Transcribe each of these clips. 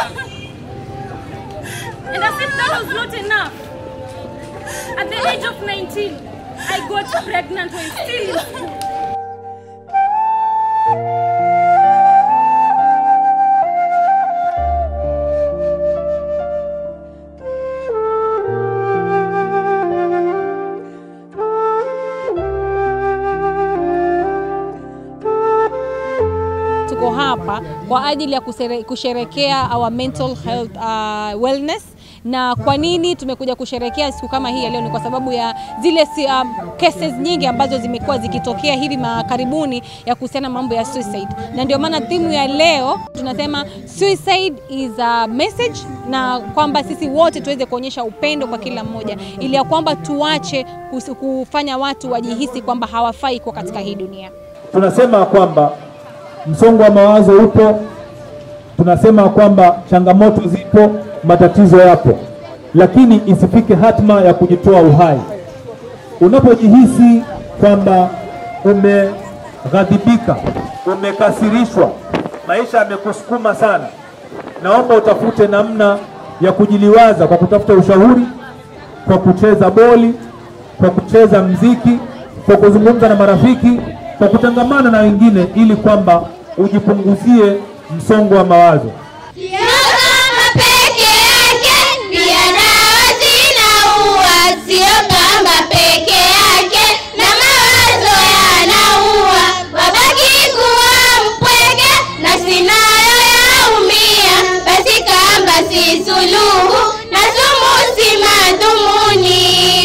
And as if that was not enough, at the age of 19, I got pregnant when still in school. Tuko hapa kwa ajili ya kusere- kusherekea our mental health uh, wellness na kwa nini tumekuja kusherekea siku kama hii ya leo? Ni kwa sababu ya zile si, um, cases nyingi ambazo zimekuwa zikitokea hivi makaribuni ya kuhusiana na mambo ya suicide, na ndio maana thimu ya leo tunasema suicide is a message, na kwamba sisi wote tuweze kuonyesha upendo kwa kila mmoja, ili ya kwamba tuache kus- kufanya watu wajihisi kwamba hawafai kuwa katika hii dunia. tunasema kwamba msongo wa mawazo upo, tunasema kwamba changamoto zipo, matatizo yapo, lakini isifike hatma ya kujitoa uhai. Unapojihisi kwamba umeghadhibika, umekasirishwa, maisha yamekusukuma sana, naomba utafute namna ya kujiliwaza kwa kutafuta ushauri, kwa kucheza boli, kwa kucheza mziki, kwa kuzungumza na marafiki, kwa kutangamana na wengine, ili kwamba ujipunguzie msongo wa mawazo. Sio kama peke yake, pia dawa zinaua. Sio kama peke yake, na mawazo yanaua. Wabaki kuwa mpweke, nafsi nayo yaumia. Basi kamba si suluhu, na sumu si madhumuni.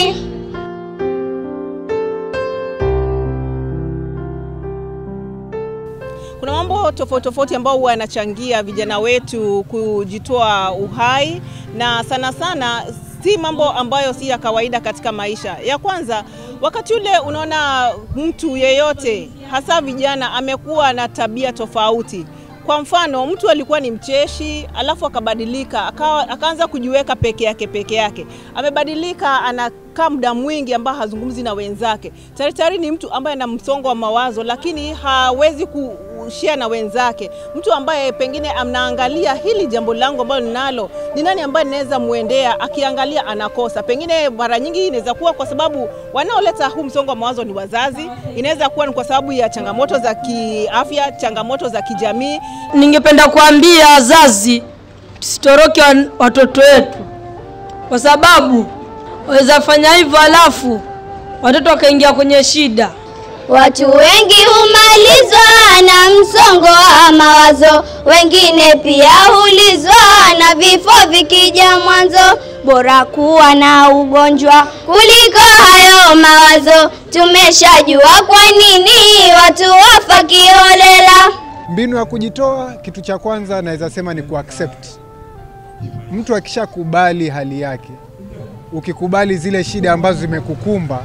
Kuna mambo tofauti tofauti ambao huwa yanachangia vijana wetu kujitoa uhai, na sana sana si mambo ambayo si ya kawaida katika maisha. Ya kwanza, wakati ule unaona mtu yeyote, hasa vijana, amekuwa na tabia tofauti. Kwa mfano, mtu alikuwa ni mcheshi, alafu akabadilika, akawa, akaanza kujiweka peke yake peke yake. Amebadilika, anakaa muda mwingi ambao hazungumzi na wenzake. Tayari tayari ni mtu ambaye ana msongo wa mawazo, lakini hawezi kushare na wenzake. Mtu ambaye pengine anaangalia hili jambo langu ambalo ninalo, ni nani ambaye ninaweza muendea, akiangalia anakosa. Pengine mara nyingi inaweza kuwa kwa sababu wanaoleta huu msongo wa mawazo ni wazazi, inaweza kuwa ni kwa sababu ya changamoto za kiafya, changamoto za kijamii, Ningependa kuambia wazazi tusitoroke wan- watoto wetu, kwa sababu waweza fanya hivyo, halafu watoto wakaingia kwenye shida. Watu wengi humalizwa na msongo wa mawazo, wengine pia hulizwa na vifo vikija mwanzo. Bora kuwa na ugonjwa kuliko hayo mawazo. Tumeshajua kwa nini watu wafa kiholela. Mbinu ya kujitoa, kitu cha kwanza naweza sema ni kuaccept. Mtu akishakubali hali yake, ukikubali zile shida ambazo zimekukumba,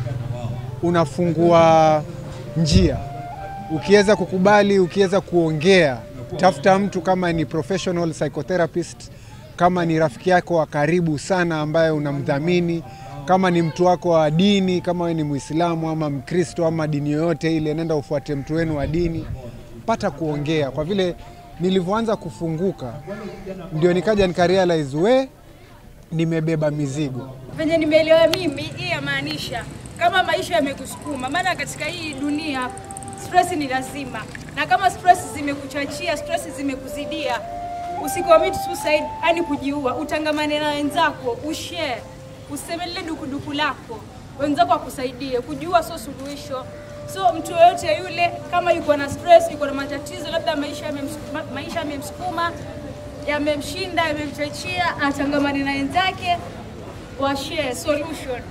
unafungua njia. Ukiweza kukubali, ukiweza kuongea, tafuta mtu kama ni professional psychotherapist, kama ni rafiki yako wa karibu sana ambaye unamdhamini, kama ni mtu wako wa dini, kama wewe ni Muislamu ama Mkristo ama dini yoyote ile, nenda ufuate mtu wenu wa dini, pata kuongea. Kwa vile nilivyoanza kufunguka, ndio nikaja nikarealize we nimebeba mizigo. venye nimeelewa mimi, hii yamaanisha kama maisha yamekusukuma, maana katika hii dunia stress ni lazima, na kama stress zimekuchachia, stress zimekuzidia, usicommit suicide, yani kujiua, utangamane na wenzako, ushare, useme lile dukuduku lako, wenzako akusaidie. Kujiua sio suluhisho. So mtu yoyote yule kama yuko na stress, yuko na matatizo, labda maisha yamemsukuma, maisha yamemsukuma, yamemshinda, yamemchachia, atangamane na wenzake wa share solution.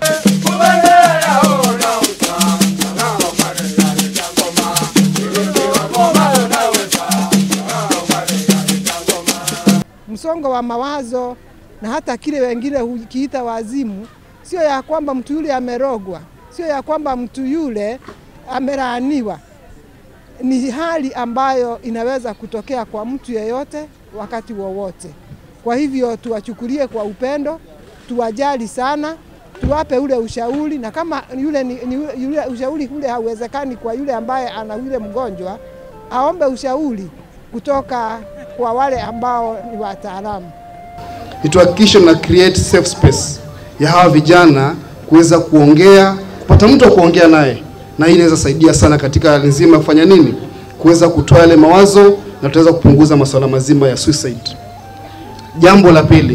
msongo wa mawazo na hata kile wengine hukiita wazimu, sio ya kwamba mtu yule amerogwa, sio ya kwamba mtu yule amelaaniwa. Ni hali ambayo inaweza kutokea kwa mtu yeyote wakati wowote. Kwa hivyo tuwachukulie kwa upendo, tuwajali sana, tuwape ule ushauri, na kama yule, ni, ni, yule ushauri ule hauwezekani kwa yule ambaye ana yule mgonjwa, aombe ushauri kutoka kwa wale ambao ni wataalamu. ni tuhakikishe tuna create safe space ya hawa vijana kuweza kuongea, kupata mtu wa kuongea naye, na hii inaweza saidia sana katika hali nzima ya kufanya nini, kuweza kutoa yale mawazo na tutaweza kupunguza masuala mazima ya suicide. Jambo la pili,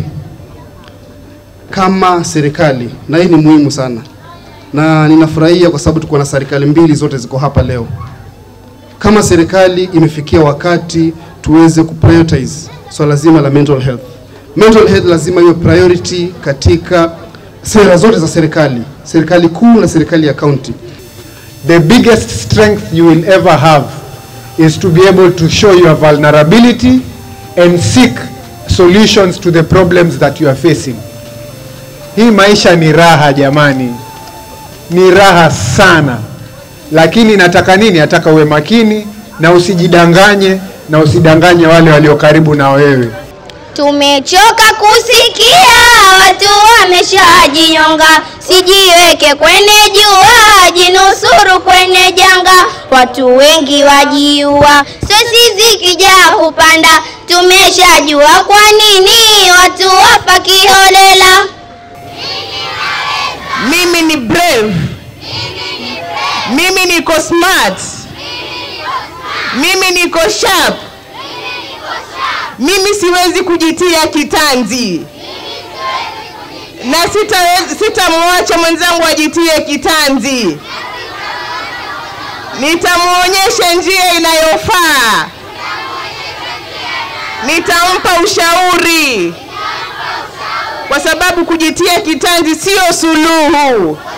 kama serikali, na hii ni muhimu sana, na ninafurahia kwa sababu tuko na serikali mbili, zote ziko hapa leo. Kama serikali imefikia wakati tuweze kuprioritize swala zima la mental health. Mental health lazima iwe priority katika sera zote za serikali, serikali kuu na serikali ya county. The biggest strength you will ever have is to be able to show your vulnerability and seek solutions to the problems that you are facing. Hii maisha ni raha jamani, ni raha sana, lakini nataka nini? Nataka uwe makini na usijidanganye na usidanganye wale walio karibu na wewe. Tumechoka kusikia watu wameshajinyonga, sijiweke kwenye jua, jinusuru kwenye janga. Watu wengi wajiua, stresi zikijaa hupanda. Tumeshajua kwa nini watu wafa kiholela. Mimi ni brave. Mimi niko smart. Mimi niko sharp. Mimi siwezi kujitia kitanzi na sitawezi- sitamwacha mwenzangu ajitie kitanzi. Nitamwonyesha njia inayofaa. Nitampa ushauri, kwa sababu kujitia kitanzi sio suluhu.